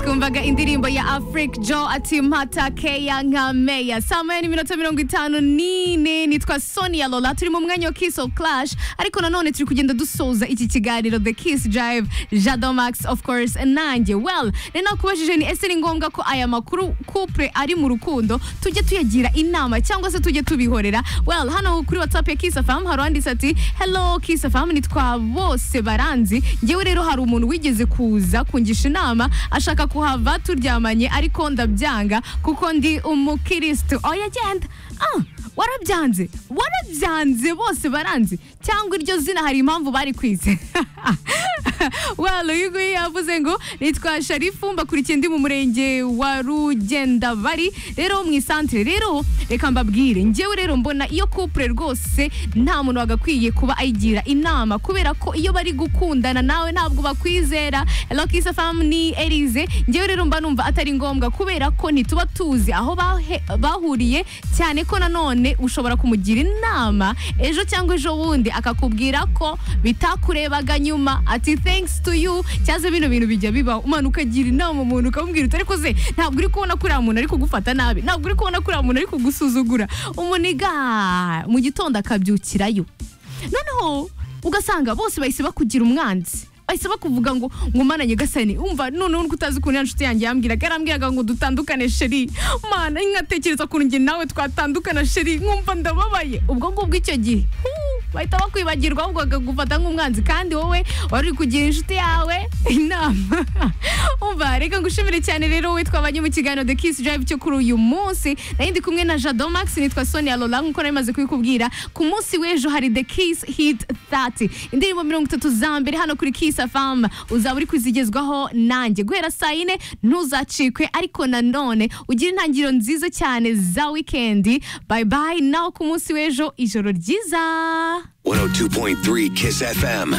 twumvaga indirimbo ya Afrik Joe ati mpata keya nka meya saa moya n'iminota mirongo itanu n'ine nitwa Sonia Lola turi mu mwanya wa Kiss of Clash ariko nanone turi kugenda dusoza iki kiganiro The Kiss Drive Jado Max of course nanjye well ni nakubajije ni ese ni ngombwa ko aya makuru couple ari mu rukundo tujye tuyagira inama cyangwa se tujye tubihorera well hano kuri WhatsApp ya Kiss FM hari uwanditse ati hello Kiss FM nitwa bose baranzi njyewe rero hari umuntu wigeze kuza kungisha inama ashaka kuhava turyamanye ariko ndabyanga kuko ndi umukirisitu oya genda ah warabyanze warabyanze bose baranzi cyangwa iryo zina hari impamvu bari kwize well uyu nguyu yavuze ngo nitwa sharifu mbakurikiye ndi mu murenge wa rugendabari rero mu isantire rero reka mbabwire njyewe rero mbona iyo couple rwose nta muntu wagakwiye kuba ayigira inama kubera ko iyo bari gukundana nawe ntabwo bakwizera lokisa famu ni erize njyewe rero mba numva atari ngombwa kubera ko ntituba tuzi aho bahe- bahuriye cyane ko nanone ushobora kumugira inama ejo cyangwa ejo bundi akakubwira ko bitakurebaga nyuma ati thanks to you cyaze bino bintu bijya bibaho umanuka ukagira inama umuntu ukamubwira uti ariko ze ntabwo uri kubona ko uriya muntu ari kugufata nabi ntabwo uri kubona ko uriya muntu ari kugusuzugura umuniga mu gitondo akabyukirayo noneho ugasanga bose bahise bakugira umwanzi bahise bakuvuga ngo ngo mana nyagasani umva noneho nubwo utazi ukuntu ya nshuti yanjye yambwiraga yarambwiraga ngo dutandukane sheri mana nkatekereza ukuntu njye nawe twatandukana sheri nkumva ndababaye ubwo ngubwo icyo gihe huu, bahita bakwibagirwa ahubwo bakagufata nk'umwanzi kandi wowe wari uri kugira inshuti yawe inama umva reka ngushimire cyane rero witwa abanye mu kiganiro the kiss drive cyo kuri uyu munsi nari ndi kumwe na jado max nitwa sonia lola nk'uko nari maze kubikubwira ku munsi w'ejo hari the kiss hit 30 indirimbo mirongo itatu za mbere hano kuri kiss fm uzaba uri kuzigezwaho nanjye guhera saa yine ntuzacikwe ariko nanone ugire intangiriro nziza cyane za wikendi bye bye naho ku munsi w'ejo ijoro ryiza 102.3 Kiss FM.